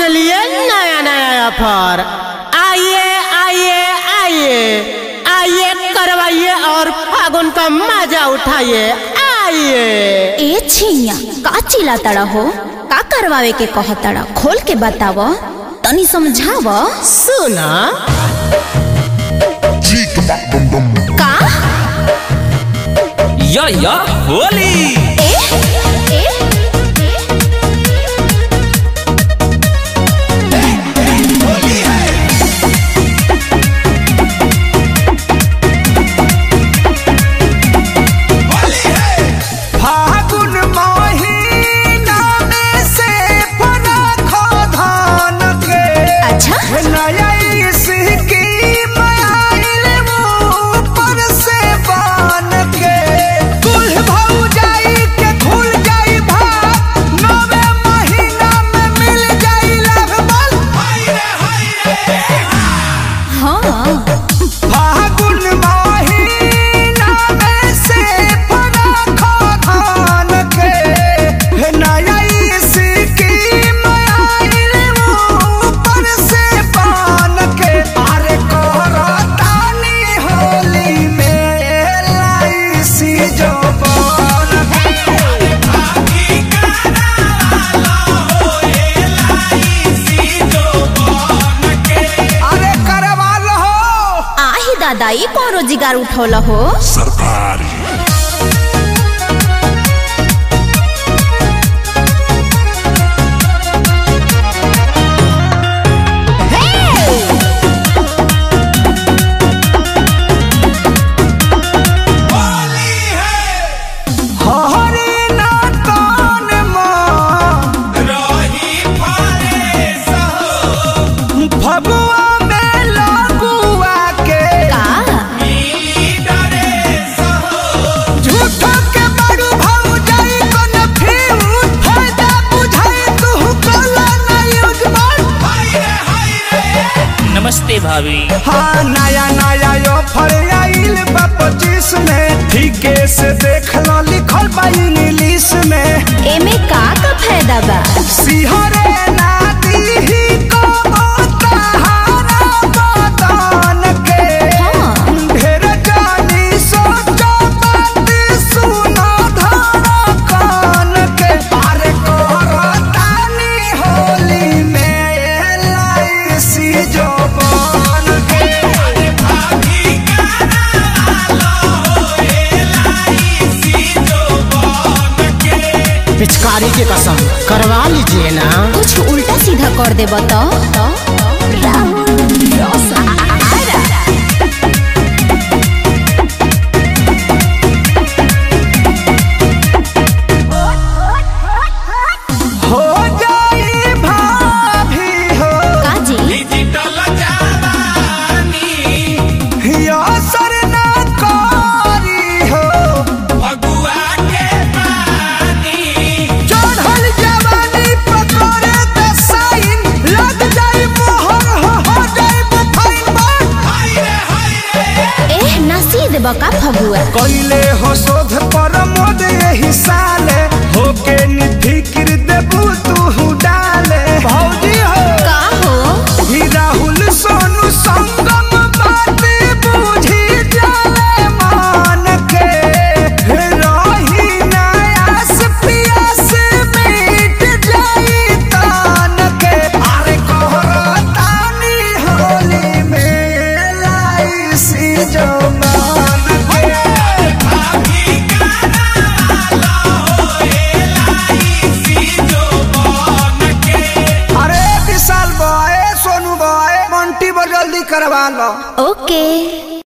के लिए नया नया ऑफर आइए आइए आइए आइए करवाइए और फागुन का मजा उठाइए आइए ए छिया का चिल्ला तड़ा हो का करवावे के कह तड़ा खोल के बताव तनी समझाव सुना का या या होली ए ए फागुन महीना में से फरखो धान के अच्छा नया स्कीम आइल ऊपर से बान के कुल भौ जाई के खुल जाई भाग नवे महीना में मिल जाई लगभग हाँ फागुन महीना में से फरखो धान के नया स्कीम आइल ऊपर से बान के अरे कोहरानी होली में एलआईसी जो बान अरे करवा लो आही दादा ई कौन रोजगार उठौल हो हरी ना कान माँ फगुआ में लगुआ के का झूठो के बड़ू भाऊ जाई कन फिर फायदा बुझाई तू कला ना यूज नमस्ते भाभी हाँ नया नया यो फर आइल बा पच्चीस में ठीके से देख लो लिखल बा इंग्लिश में एमे का का फायदा बा सिहरे नाती ही को बताहारा बदन के हाँ। ढेर जानी सोचो बात सुनो धारा कान के अरे कोहरानी होली में एलआईसी जो बन के पिचकारी की कसम करवा लीजिए ना कुछ उल्टा सीधा कर दे तो राहुल आरा। हो जाई भाभी हो का जी असर ना करी हो चढ़ल जवानी पकड़े त साइन लग जाई मोहर हो हो जाई बुफाइन एह नसीद बका फगुआ कइले हो शोध पर मोद एही साले होके निफिक्र देबू तू डाले भौजी हो का हो ही राहुल सोनू संगम बात बूझी जाले मान के रही नयास पियास मिट जाई तान के अरे कोहरा तानी होली में लाई सी जो मान के अरे विशाल बॉय सोनू बॉय मंटी बो जल्दी करवा लो ओके